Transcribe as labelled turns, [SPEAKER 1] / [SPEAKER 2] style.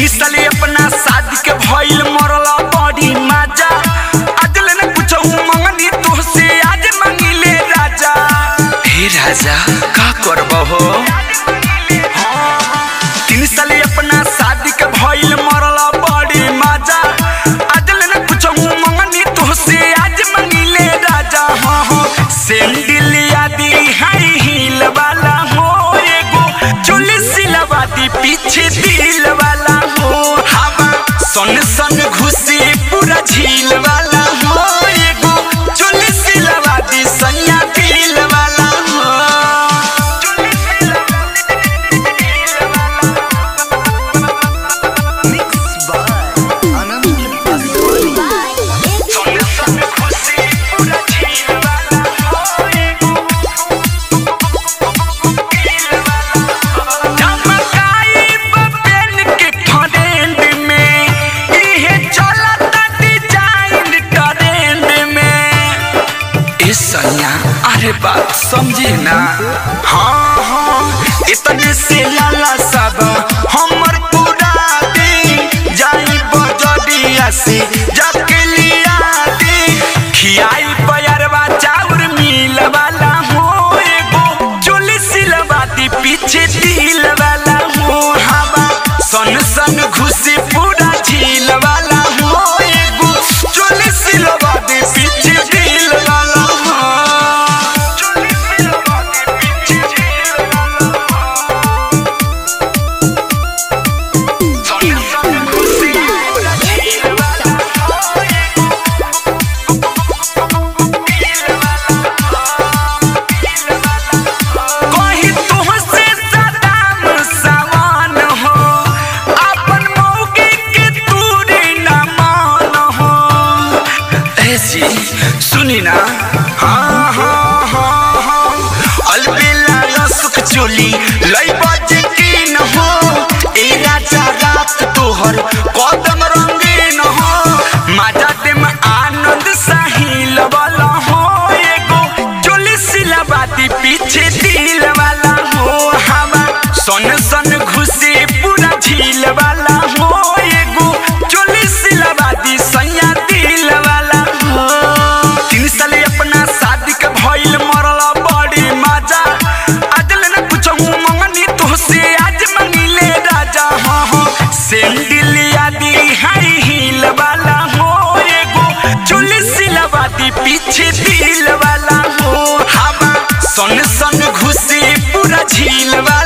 [SPEAKER 1] तीन साल अपना शादी के भइल मरला बड़ी माजा आज ले न कुछ मंगनी तुहसे आज मंगिले राजा हे राजा का करबो हो तीन साल अपना शादी के भइल मरला बड़ी माजा आज ले न कुछ मंगनी तुहसे आज मंगिले राजा हाँ हाँ सेंडिल आदि हाई हील वाला हो एगो चोली सिलवा दी पीछे दिल वाला हो हवा सन सन घुसी पूरा झील वाला हो एगो चोली सिलवा दी सैया दिल वाला हो सन सन घुसी पूरा झील वाला हो एगो चमकाई बपेन के ट्रेंड में इहे चलता डिजाइन ट्रेंड में ए सैया अरे बात समझी ना हाँ हाँ इतने से लाला सब हमर पूरा दी जाई बजरिया से जाके लिया दी खियाई पयरवा चाउर मिल वाला हो एगो चोली सिलवा दी पीछे दिल वाला हो हवा सन सन घुसी पूरा झील वाला हो एगो चोली सिलवा दी पीछे दिल वाला हो चोली सिलवा दी पीछे दिल वाला सन सन घुसी पूरा झील वाला हो एगो कहीं तुहसे सदाम समान हो अपन मौके के दूरी न मान हो ऐसी सुनी ना हाँ हाँ हाँ हाँ अलबेला या सुख चोली लई बाजे की न हो ए राजा रात तोहर कदम रंगीन हो माजा दे में आनंद साहिल वाला हो एगो चोली सिलवाती पीछे दिल वाला हो हवा सन सन घुसी पूरा झील वाला हो एगो चोली सिलवाती सैया दिल वाला हो तीन साल अपना शादी के भइल मरला बड़ी मजा आज ले न कुछ मंगनी तुहसे आज मंगिले राजा हाँ हाँ सेंडिल आदि हाई हील वाला हो एगो चोली सिलवाती पीछे दिल वाला हो हवा सन सन घुसी पूरा झील वाला